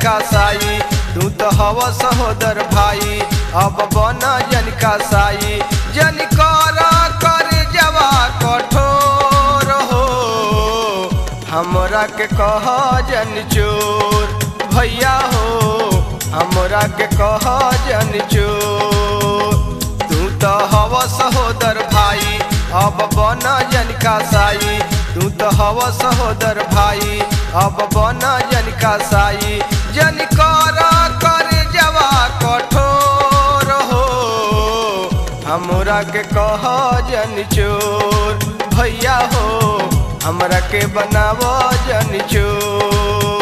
साई तू तो हव सहोदर भाई अब बन जन का साई जन कर कर जवा कठोर हो हमरा के कह जन चोर भैया हो हमरा के कह जन चोर तू तो हव सहोदर भाई अब बन जन का साई तू तो हव सहोदर भाई अब बन जन का साई जन कर कर जवा कठोर हो हमरा के कह जन चोर भैया हो हमरा के बनाव जन चोर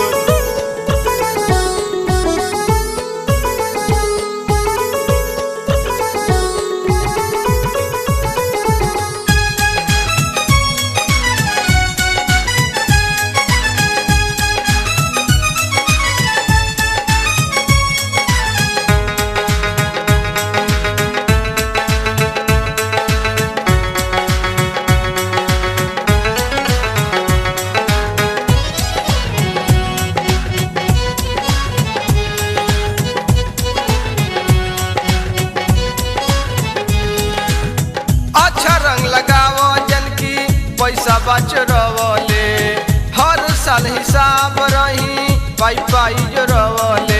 अच्छा रंग लगाव जन की पैसा बचरवले हर साल हिसाब रही पाई पाई जोरवले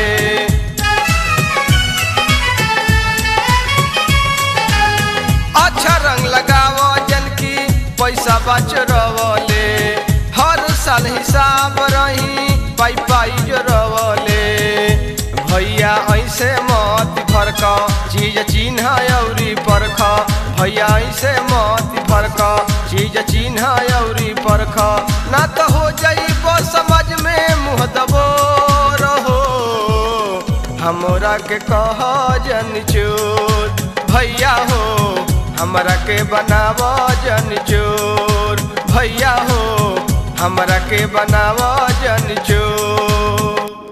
अच्छा रंग लगाव जन की पैसा बचरवले हर साल हिसाब रही पाई पाई जोरवले भैया ऐसे मत फरक चीज चिन्ह औरी परख भैया ऐसे मत फरक चीज चिन्ह औरी परख ना तो हो जाइब समझ में मुँह दबो रहो हमरा के कह जन चोर भैया हो हमरा के बनाव जन चोर भैया हो हमरा के बनाव जन चोर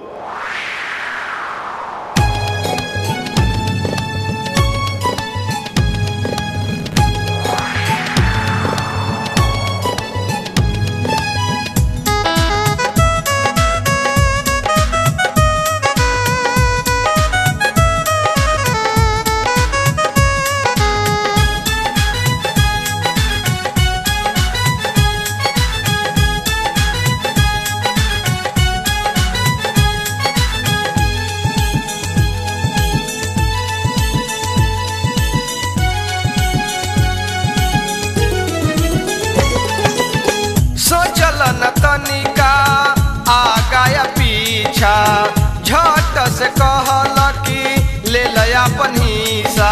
सोचल न तनिका आगा या पीछा झट से कहल कि ले लया अपन हिस्सा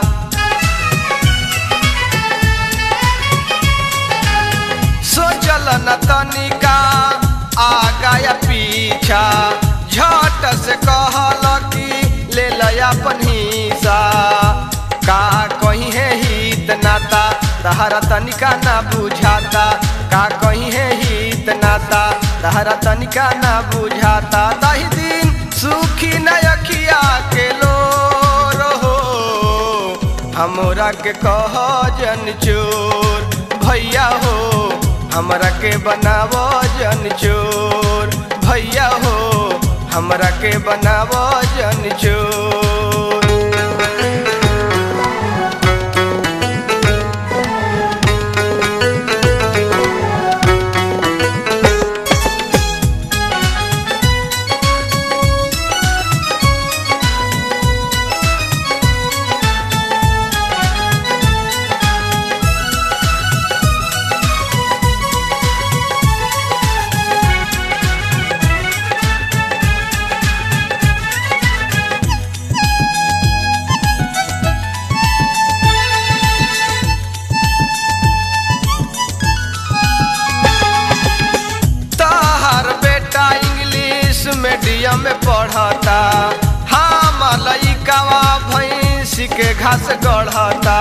सोचल न तनिका आगा या पीछा झट से कहल कि ले लया अपन हिस्सा का कहीं है हित नाता तहरा तनिका ना बुझाता का कहीं है हित नाता तहरा तनिका ना बुझाता दही दिन सुखी न अखिया के लो रहो हमरा के कह जन चोर भैया हो हमरा के बनाव जन चोर भैया हो हमरा के बनाव जन चोर तहार बेटा इंग्लिश मीडियम में पढ़ता हम लइकावा भैंस के घास गढ़ता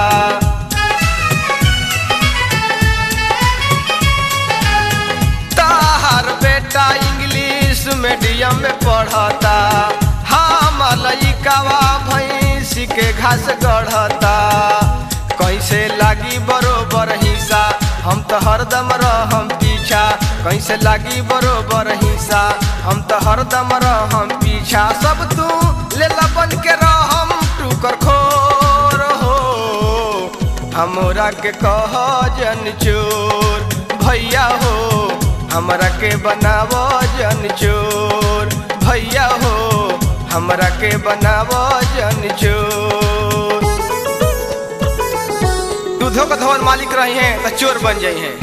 तहार बेटा इंग्लिश मीडियम में पढ़ता हम लइकावा भैंस के घास गढ़ता कैसे लागी बरोबर हिस्सा हम तो हरदम रहम पीछा कैसे लागी बरोबर हिंसा हम तो हरदम रहम पीछा सब तू लेला बन के रहम टूकर खोर हो हमरा के कह जन चोर भैया हो हमरा के बनाव जन चोर भैया हो हमरा के बनाव जन चोर दूधो का धवन मालिक रही हैं तो चोर बन जाई हैं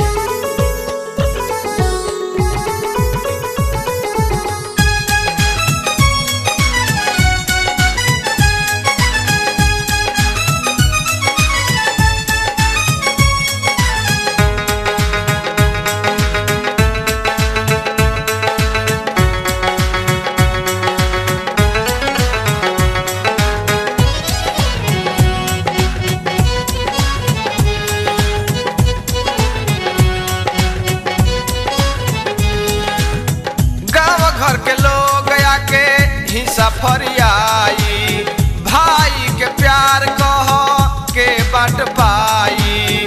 गाँव घर के लोग आके हिस्सा फरियाई भाई के प्यार कह के बांट पाई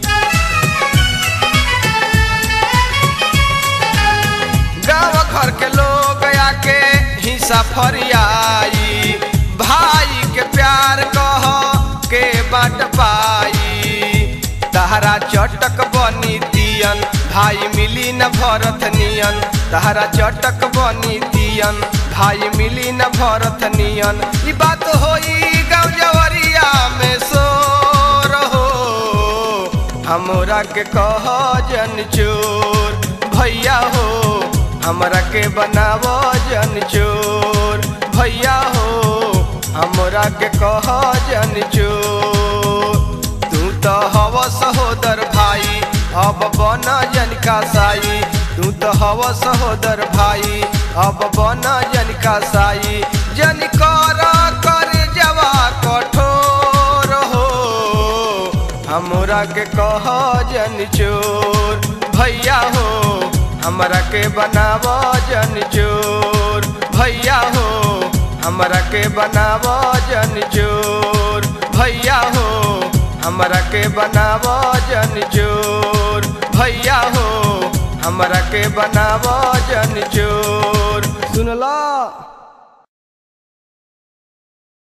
गाँव घर के लोग आके हिस्सा फरियाई भाई के प्यार कह के बांट पाई तहरा चटक बनी दियन भाई मिली न भरत नियन तहरा चटक बनी दियन भाई मिली न भरत नियन ई बात होई गाँव जवरिया में सो रहो हमरा के कह जन चोर भैया हो हमरा के बनाव जन चोर भैया हो हमरा के कह जन चोर तू तो हव सहोदर भाई अब बन जन का साई तू तो हव सहोदर भाई अब बन जन का साई जन कर कर जवा कठोर हो हमरा के कह जन चोर भैया हो हमरा के बनाव जन चोर भैया हो हमरा के बनाव जन चोर भैया हो हमरा के बनाव जन चोर भैया हो हमरा के बनाव जन चोर